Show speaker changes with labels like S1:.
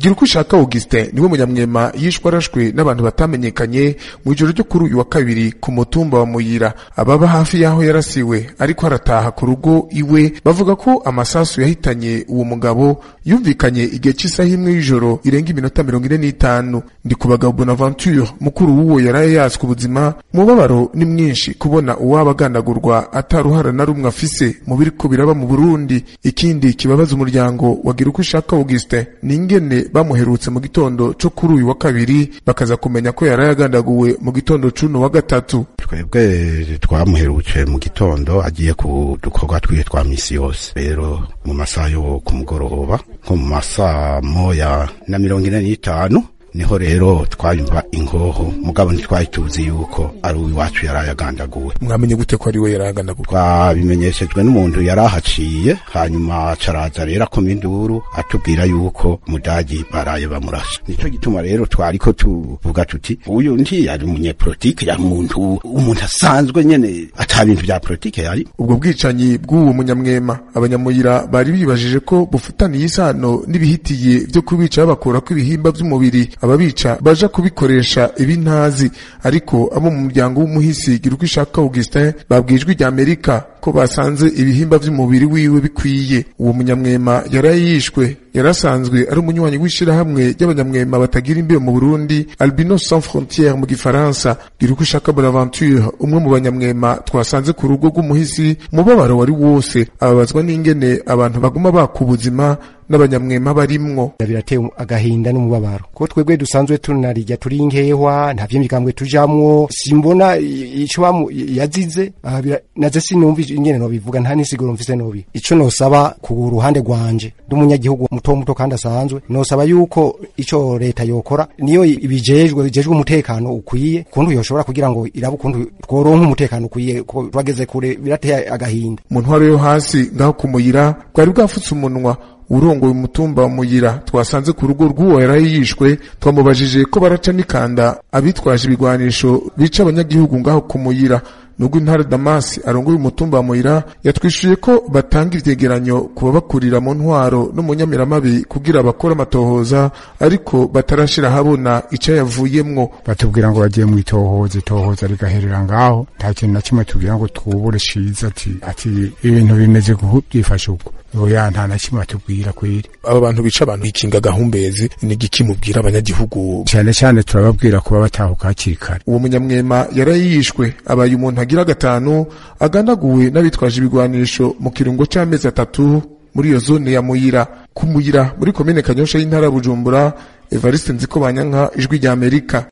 S1: gira uko ushaka augustin niwe munyamwema yishwe arashwe n'abantu batamenyekanye mu ijoro ryo kuri uyu wa kabiri ku mutumba wa muyira ababa hafi y'aho yarasiwe ariko arataha ku rugo iwe bavuga ko amasasu yahitanye uwo mugabo yumvikanye igihe cy'isaha imwe y'ijoro irenga iminota mirongo ine n'itanu ndi ku bagabo bonaventure mukuru w'uwo yaraye yaswe ubuzima umubabaro ni mwinshi kubona uwaba agandagurwa ataruhara na rumwe afise mu biriko biraba mu burundi ikindi kibabaza umuryango wagira uko ushaka augustin ni ingene bamuherutse mu gitondo co kuri uyu wa kabiri bakaza kumenya ko yaraye agandaguwe mu gitondo cuno wa gatatu
S2: twebwe twamuherutse mu gitondo agiye ku dukorwa twiwe twa misi yose rero mu masaha yo ku mugoroba nko mu masaha moya na mirongo ine n'itanu niho rero twayumva ingoho mugabo ntitwari tuzi yuko ari uwiwacu yari ayagandaguwe
S1: mwamenye gute ko ari we yaraye agandaguwe
S2: twabimenyeshejwe n'umuntu yari ahaciye hanyuma caraza rero akoma induru atubwira yuko mudagi baraye bamurashe nico gituma rero twariko tuvuga tuti uyu ntiyari umunyepolitike yari umuntu umuntu asanzwe nyene ata bintu vya politike yari
S1: ubwo bwicanyi bw'uwo munyamwema abanyamuyira bari bibajije ko bufitaniye isano n'ibihitiye vyo kubica babakurako ibihimba vy'umubiri ababica baja kubikoresha ibintazi ariko abo mu muryango w'umuhisi gira uko ishaka Augustin babwijwe rya Amerika ko basanze ibihimba vy'umubiri wiwe bikwiye uwo munyamwema yaraye yishwe yarasanzwe ari umunywanyi w'ishirahamwe ry'abanyamwema batagira imbibe mu Burundi Albinos Sans Frontières mu gifaransa gira uko ishaka Bonaventure umwe mu banyamwema twasanze ku rugo rw'umuhisi umubabaro wari wose ababazwa n'ingene abantu baguma baka ubuzima n'abanyamwema barimwo
S3: birateye agahinda n'umubabaro ko twebwe dusanzwe tunarirya turi inkehwa nta vy'imigambwe tujamwo simbona ico yazize naze sinumva ingene nobivuga nta nisiguro mfise nobi ico nosaba ku ruhande rwanje nd'umunyagihugu muto muto kandi asanzwe nosaba yuko ico leta yokora niyo ibijejwe bijejwe umutekano ukwiye kuntu yoshobora kugira ngo irabe ukuntu tworonka umutekano ukwiye ko twageze kure birateye agahinda
S1: mu ntwaro yo hasi ngaho kumuyira bwari bwafutse umunwa urongoye umutumba wa muyira twasanze ku rugo rw'uwo yaraye yishwe twamubajije ko baraca n'ikanda abitwaje ibigwanisho bica abanyagihugu ngaho ku muyira nubwo intara damasi arongoye umutumba wa muyira yatwishuye ko batanga ivyegeranyo ku babakurira mu ntwaro no mu nyamiramabi kugira bakore amatohoza ariko batarashira habona ico yavuyemwo
S4: batubwira ngo bagiye mu itohoza itohoza rigaherera ngaho nta kintu na kimwe tubwira ngo twubure ciza ati ati ibintu bimeze byifashe uko oya nta na kimwe batubwira kweri
S1: aba bantu bica abantu ikinga gahumbezi ni igiki mubwira abanyagihugu
S4: cyane cyane turababwira kuba batahuka hakiri kare
S1: uwo munyamwema yarayishwe abaye umuntu agira gatanu agandaguwe n'abitwaje ibigwanisho mu kirungo c'amezi atatu muri iyo zone ya muyira ku muyira muri komine kanyosha y'intara ya bujumbura evariste nziko banyanka ijwi rya amerika